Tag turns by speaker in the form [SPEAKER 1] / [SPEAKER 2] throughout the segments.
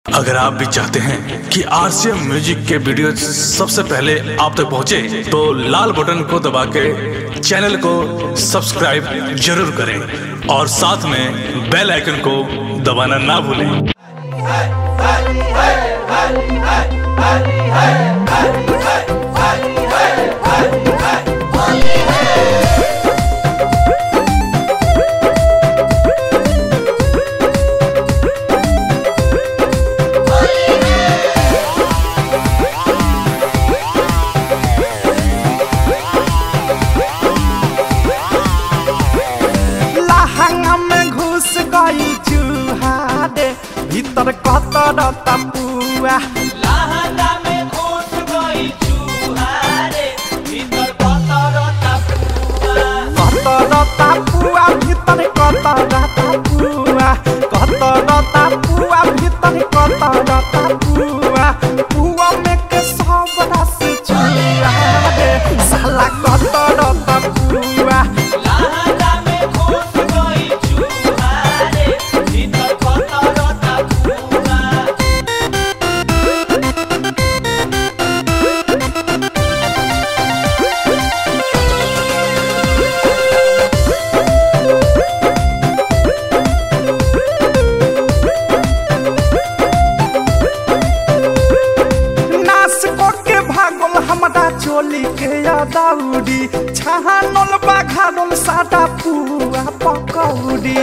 [SPEAKER 1] अगर आप भी चाहते हैं कि आरसीएम म्यूजिक के वीडियो सबसे पहले आप तक पहुंचे, तो लाल बटन को दबा के चैनल को सब्सक्राइब जरूर करें और साथ में बेल आइकन को दबाना ना भूलें
[SPEAKER 2] लहंगा में घुस गई चूहा रे भीतर कतर तपुआ
[SPEAKER 3] लहंगा में घुस गई चूहा रे भीतर कतर तपुआ
[SPEAKER 2] कतर तपुआ भीतर कतर तपुआ कतर तपुआ भीतर कतर तपुआ पुआ में के सब रस चूहा रे साला कतर तपुआ
[SPEAKER 3] लहंगा में घुस गई चूहा रे भीतर कतर तपुआ
[SPEAKER 2] नास को के भागल हमरा चोली के यादौरी छहानल बाघानल सादा पुआ पकौड़ी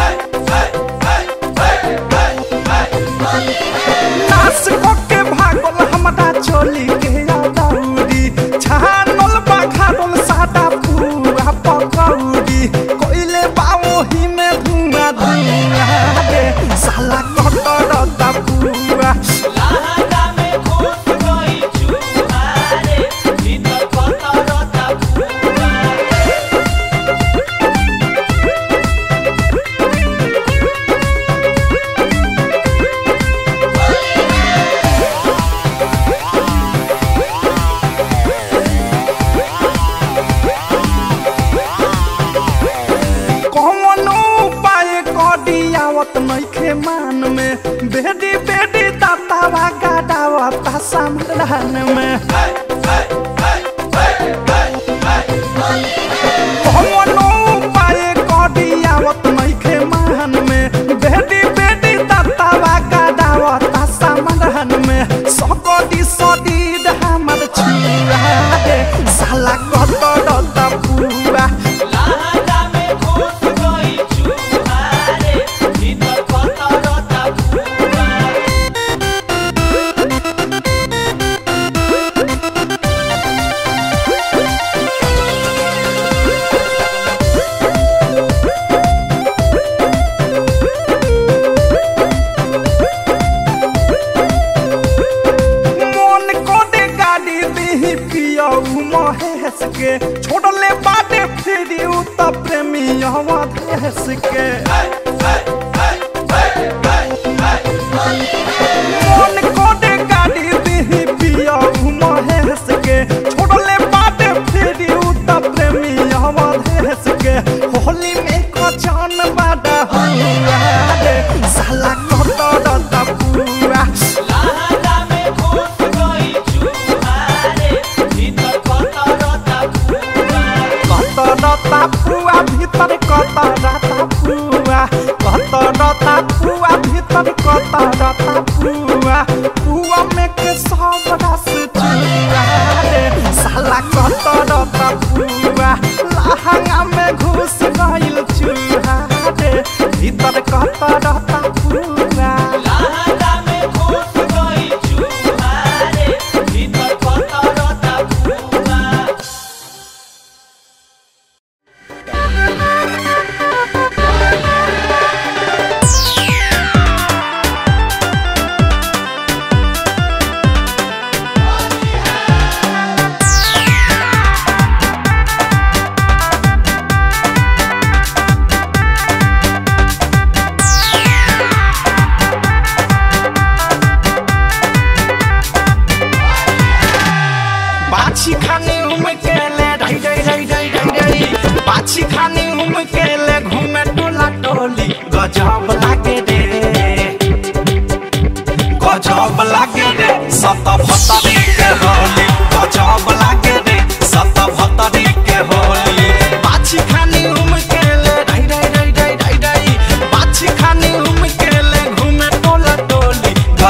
[SPEAKER 2] नास को के भागल हमरा चोली के यादौरी छहानल बाघानल सादा पुआ पकौड़ी कोइले बाओही में धुआं धुआं रे साला कटर दपुआ
[SPEAKER 3] लहंगा में घुस गई चूहा रे भीतर कतर तपुआ
[SPEAKER 2] कौनो उपाय कडियावत नइखे मान में बेडी बेडी दातावा गाडावता समाधान में कौनो उपाय कडियावत नइखे मान में बेडी बेडी दातावा गाडावता समाधान में सकडी सडी हमर छुआ रे साला कत डता पुआ
[SPEAKER 3] लहंगा में घुस गई चूहा रे भीतर कतर तपुआ
[SPEAKER 2] मन कोडे गाड़ी दी पियऊ महेश के छोड़ले बाटे फिरी उ त प्रेमी अवधेश के मन कोडे गाड़ी दी पियऊ महेश के छोड़ले बाटे फिरी उ त प्रेमी अवधेश के होली में कचन बाडा हुआ रे साला कतर तपुआ
[SPEAKER 3] लहंगा में घुस गई चूहा रे भीतर कतर तपुआ
[SPEAKER 2] कतर तापुआ भीतर कतर तापुआ कतर तापुआ भीतर कतर तापुआ पुआ में के सब रस चुआ रे साला कतर तापुआ लहंगा में घुस गइल चूहा रे भीतर कतर तापुआ
[SPEAKER 3] लहंगा में घुस गई चूहा रे भीतर कतर तपुआ
[SPEAKER 2] बाछी खाने उम के ले ढाई ढाई ढाई ढाई ढाई ढाई बाछी खाने उम के ले घूमे टोला टोली गजब लागे रे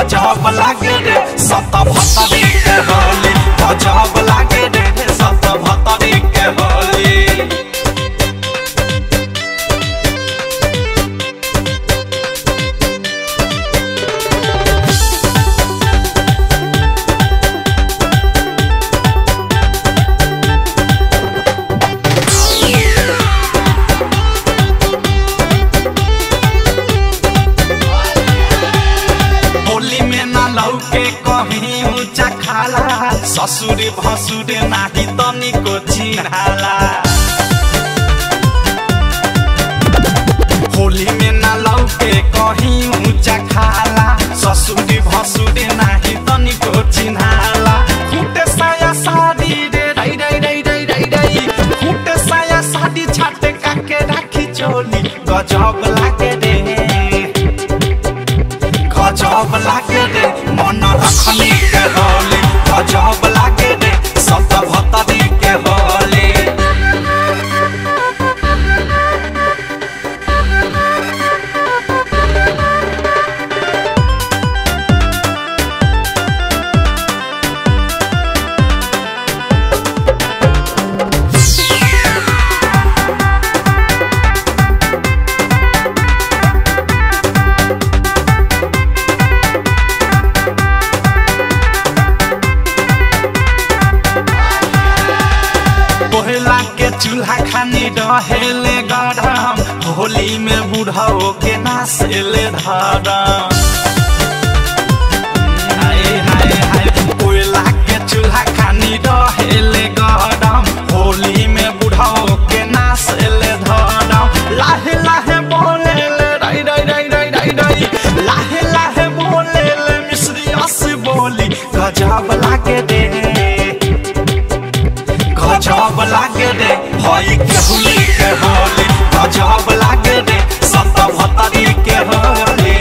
[SPEAKER 2] गजब लागे रे सत भतरी के होली गजब लागे रे सत भतरी के होली होली में ना लौके कहीं ऊंचा खाला ससुर भसुर नाही तनिको चिन्हाला होली में ना लौके कहीं ऊंचा खाला ससुर भसुर नाही तनिको चिन्हाला फूटे साया साड़ी रे रई रई रई रई रई रई फूटे साया साड़ी छाटे काके राखी चोली गजब लागे रे गजब लागे रे मन रखनी के होली गजब लागे रे सत भतरी के होली कोहला के चूल्हा खानी डहेले गरम होली में बुढ़ाओ के नासेले धरम हाय हाय हाय कोयला के चूल्हा खानी डहेले गरम होली में बुढ़ाओ के नासेले धरम लाहे लाहे बोले ले रई रई रई रई रई रई लाहे लाहे बोले ले मिश्री अस बोली गजब लागे दे गजब लागे रे हई के होली के होली गजब लागे रे सत भतरी के होली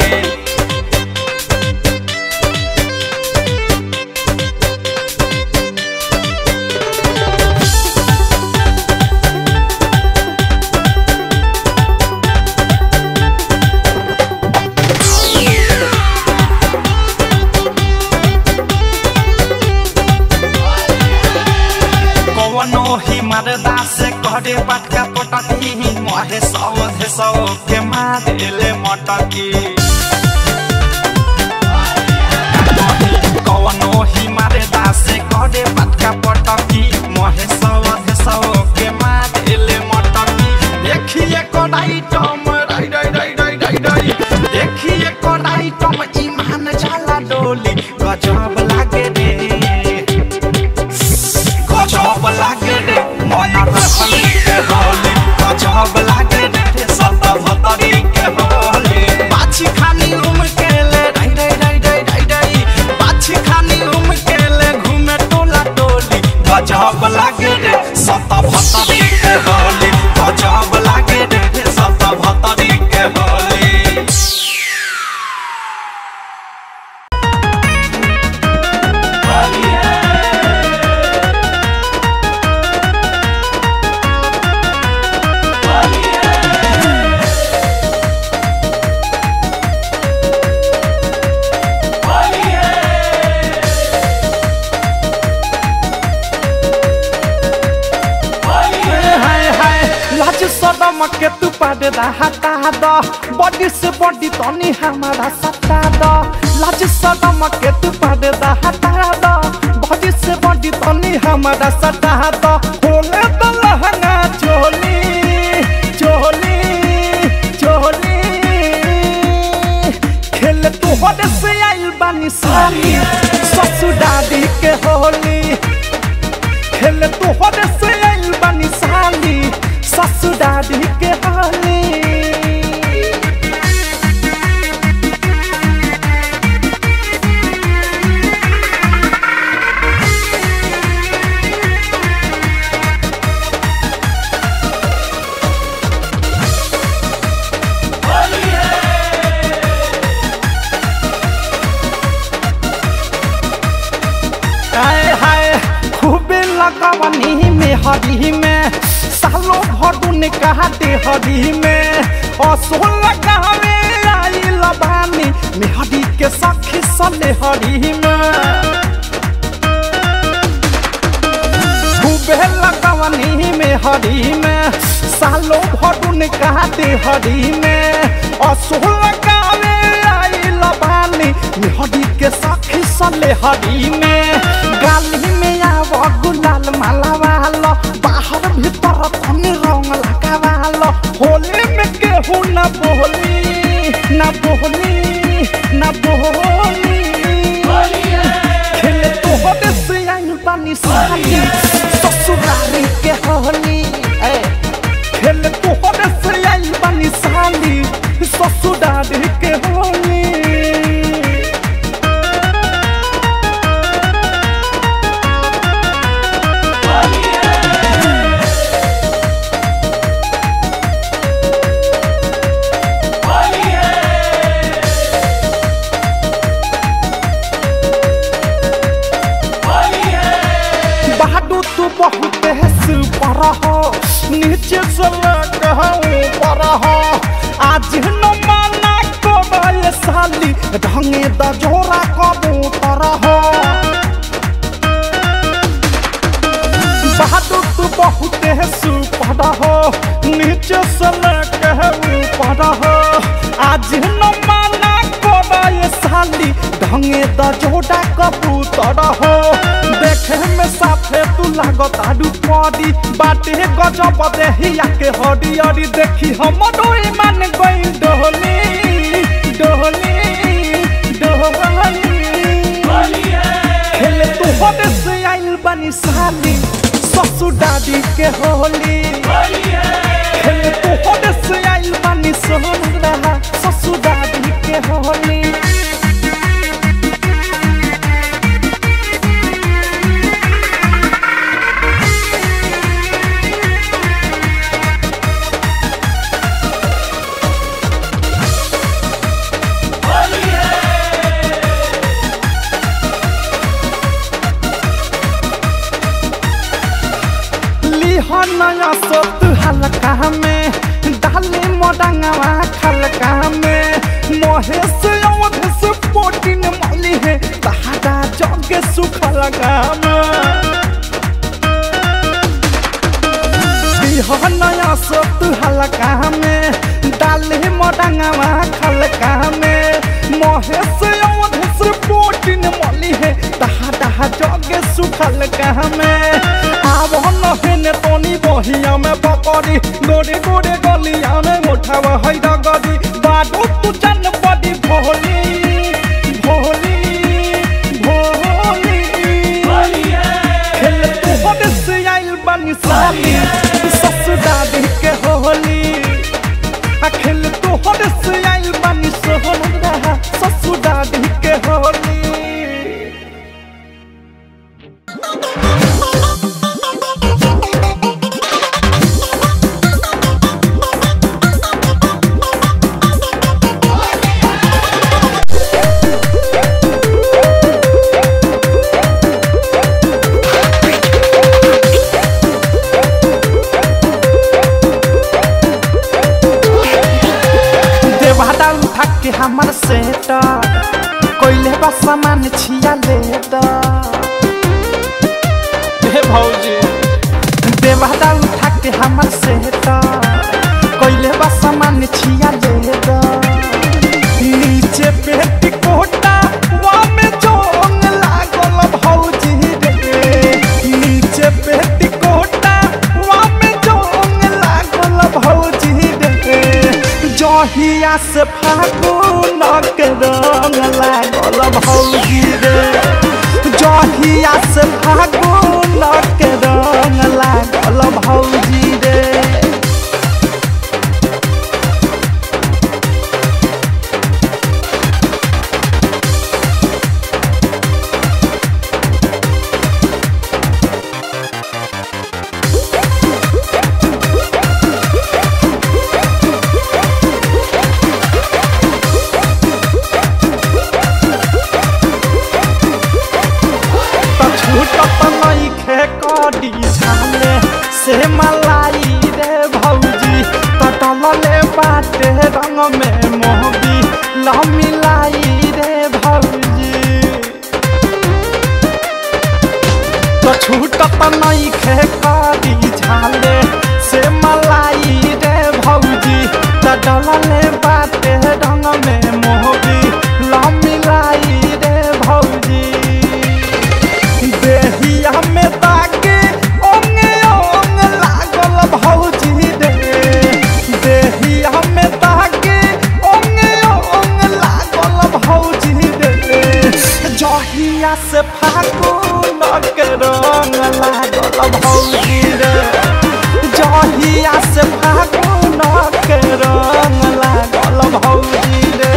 [SPEAKER 2] कवनो ही मरदा से करे पटका पटकी महे सौधे सौ के मारेले मटकी कवनो ही मरदा से करे पटका पटकी महे सौधे सौ के मारेले मटकी देखिए कोडाई टम रई रई रई रई रई रई देखिए कोडाई टम ईमान जाला डोली गजब लागे रे गजब लागे रे मन रखली के होली गजब लागे रे सत भतरी के होली पाछी खानी उम के ले रई रई रई रई रई रई पाछी खानी उम के ले घूमे टोला टोली गजब लागे रे सत भतरी के होली गजब लागे रे सत भतरी के होली
[SPEAKER 4] हाय हाय लाज सदम के तू पादे दा हटा द बॉडी से बॉडी तनी हमारा सटा द लाज सदम के तू पादे दा हटा द बॉडी से बॉडी तनी हमारा सटा द खोले द लहंगा चोली चोली चोली खेल तू होद से आइल बानी साली ससुर दादी के होली खेल तू होद से आइल बानी साली ससुर दादी के होली हाय हाय खूबे लगवनी में हरी में सालों भर ने कहा दे हरी में असो लगावे आइल लबानी मेहरी के सखी सलेहरी में खूबे लगवनी में हरी में सालो भरुन कहते हरी में असुर लगावे आई लबानी मेहरी के सखी सले हरी में गाली में आव गुलाल माला वालो बाहर भीतर तनी रंग लगावालो होली में केहू न बोली न बोली न बोली खेले तो होते से आइल बानी साली ससुरारी के होली ए खेले तो होते से आइल बानी साली ससुरारी के होली बहादुर तू बहुत है सुपर हो नीचे से लग ऊपर हो आज न माना कबाय साली ढंगे द जोरा कबूतर हो बहादुर तू बहुत है सुपर हो नीचे से लग ऊपर हो आज न माना कबाय साली ढंगे द जोड़ा कबूतर हो देखे में साफे तू लागत आडू पड़ी बाटे गजब देहिया के हरी हरी देखी हम डोई मान गई डोली डोली डोली खेले तू होदे से आइल बनी साली ससुर दादी के होली खेले तू होदे से आइल बनी सोहरा ससुर दादी के होली लिहनया सोत हल्का में डाली मोडंगवा खलका में महेश अवधेश पोटिन मली है तहाड़ा जगे सुखलका में लिहनया सोत हल्का में डाली मोडंगवा खलका में महेश अवधेश पोटिन मली है तहाड़ा जगे सुखलका में आव नहेने तनी बहिया में पकड़ी गोरे गोरे गलिया में उठावा है डगरी बाडू तू चन बड़ी भोली भोली भोली खेल तू होदे से आइल बनी साली ससुर दादी के होली आ खेल तू होदे से आइल बनी सोहरा ससुर दादी के होली देवादा उठा के हमर सेट कोइले बा सामान छिया ले द हे भौजी देवादा उठा के हमर सेट कोइले बा सामान छिया ले द नीचे पेट कोटा वा में जोंग लागल भौजी रे नीचे पेट कोटा वा में जोंग लागल भौजी रे जहिया से फागुन के रंग लागल भौजी रे जहिया से फागुन के रंग लागल भौजी रे छूटत नहीं खे करी झाले से मलाई रे भौजी त डलले बाटे रंग में मोहबी लमिलाई रे भौजी देहिया में ताके ओंगे ओंग लागल भौजी रे देहिया में ताके ओंगे ओंग लागल भौजी रे जहिया से फागुन के रंग लागल भौजी रे जहिया से फागुन के रंग लागल भौजी रे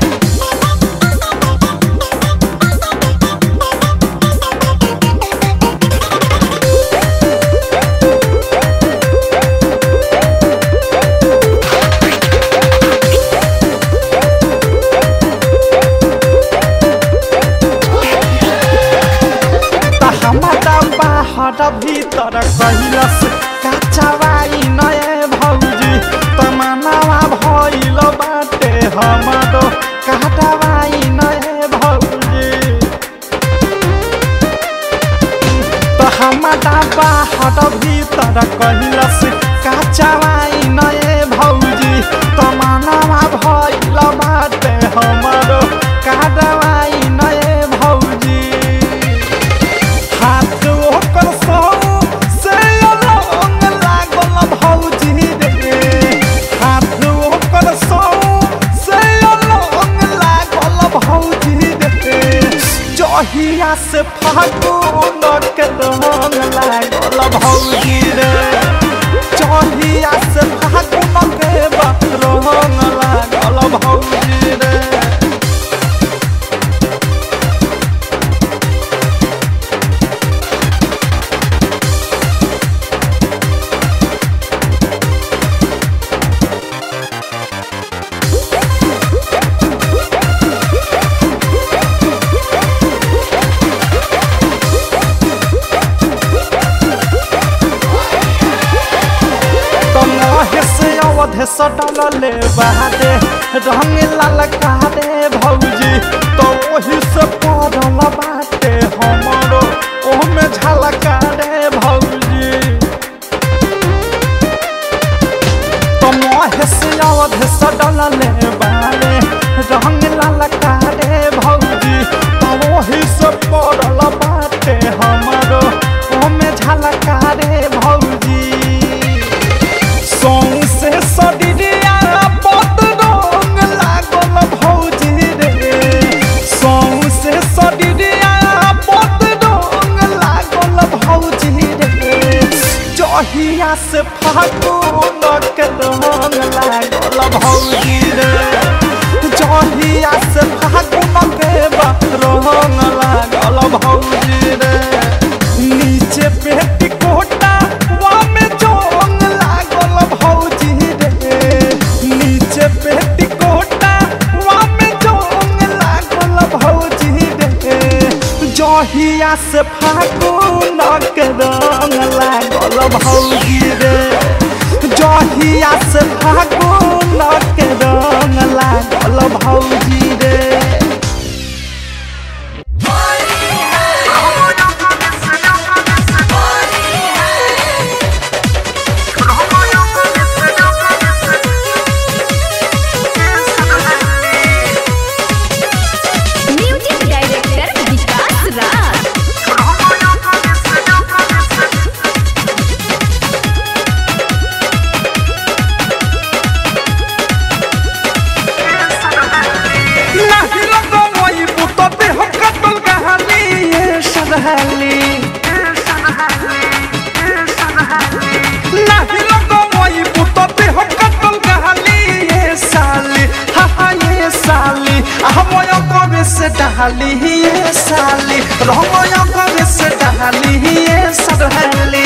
[SPEAKER 4] त हमारा बाहर भीतर कैलस काचवाई नए भौजी तमनावा भइल बाटे हमारो काटवाई नए भौजी त हमारा बाहर भीतर कैलस काचवाई नए भौजी तमनावा भइल बाटे हमारो काटवाई नए भौजी हाथ ओकर सौ से अलग लागल भौजी रे हाथ ओकर सौ से अलग लागल भौजी रे जहिया से फागुन के रंग लागल भौजी रे जहिया से फागुन के रंग लागल भौजी रे तमहे से अवधे सटलले बादे रंग ललका रे भौजी तो ओही से पड़ल बाटे हमरो ओहमे झलका रे भौजी तमहे से अवधे सटलले बादे रंग ललका रे भौजी तो ओही से पड़ल बाटे हमरो ओहमे झलका रे भौजी सौंसे सडिरिया पत रंग लागल भौजी रे सौंसे सडिरिया पत रंग लागल भौजी रे जहिया से फागुन के रंग लागल भौजी रे जहिया से फागुन के रंग लागल भौजी रे नीचे पेटी कोटा वामे जोंग लागल भौजी रे नीचे पेटी कोटा वामे जोंग लागल भौजी रे जहिया से फागुन के रंग लागल भौजी रे जहिया से फागुन के रंग लागल भौजी रे
[SPEAKER 5] म्यूजिक डायरेक्टर विकास राज
[SPEAKER 4] नाही लगवई पुत देह कतल कहानी ये सदहली नाही लगवई पुत देह कतल कहानी ये साली हा हा ये साली हमय कबे से डहाली ये साली रहमय कबे से डहाली ये सदहली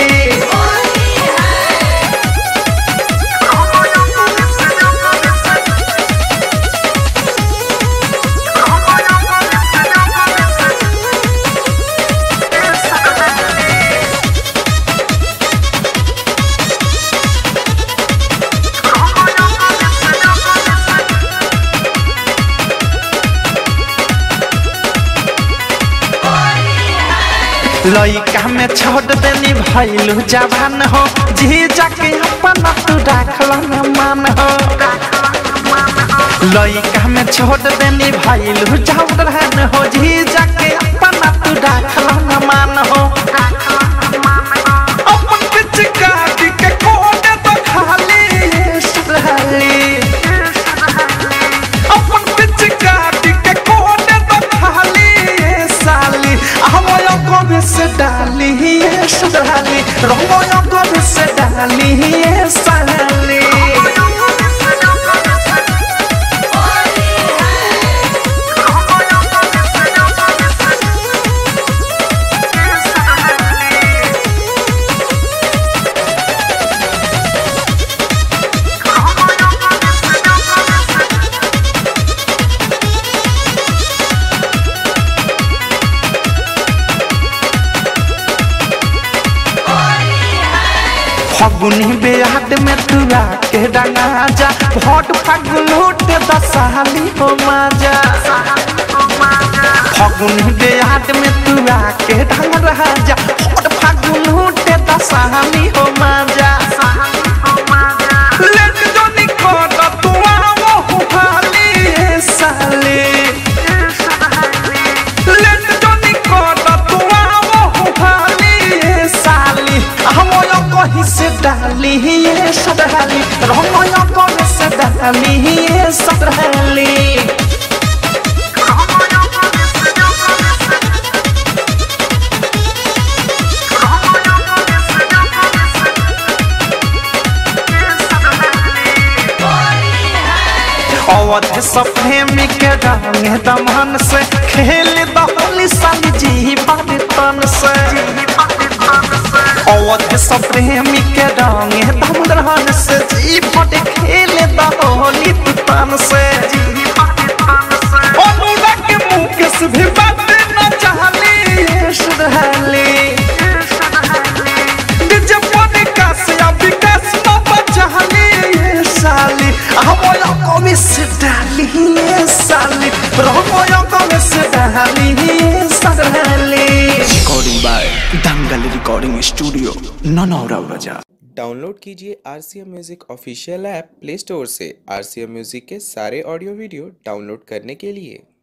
[SPEAKER 4] लइका में छोड़ देनी भैलू जवान हो जी जाके अपन तू राखल न मान हो लइका में छोड़ देनी भैलू जवान हो जी जाके अपन तू राखल न मान हो अपन पिचकारी के कोने तो खाली सुधाली अपन पिचकारी के कोने तो खाली ये साली हमयो कभी से डाली ये सुधाली रंगयो कभी से डाली ये साली फगुनी बेहाट में तू आके डंगा जा भोट फागुन उठे दसाली हो माजा फगुनी बेहाट में तू आके डंगा जा भोट फागुन उठे दसाली हो माजा लेट जो निकोट तू आवो हुहाली ए साली लेट जो निकोट तू आवो हुहाली ए साली हमयो कहीं से डाली ये सदहाली रमयो कहीं से डाली ये सदहाली अवध सप्रेमी के रंग दमन से खेल दहली साली जी बारी तन से अवध सप्रेमी के रंग दमन से जी बड़े खेल दहली तन से अनुराग के मुकेश भी बात न चाहली ये सुधाली डीजे पने का से अब विकास न बचाली ये साली हमयो कमी से डाली ये साली हमयो कमी से डाली ये साली
[SPEAKER 6] recording by Dangal recording studio Nanaura बाजार
[SPEAKER 7] डाउनलोड कीजिए R C M music official app play store से आर सी एम म्यूज़िक के सारे ऑडियो वीडियो डाउनलोड करने के लिए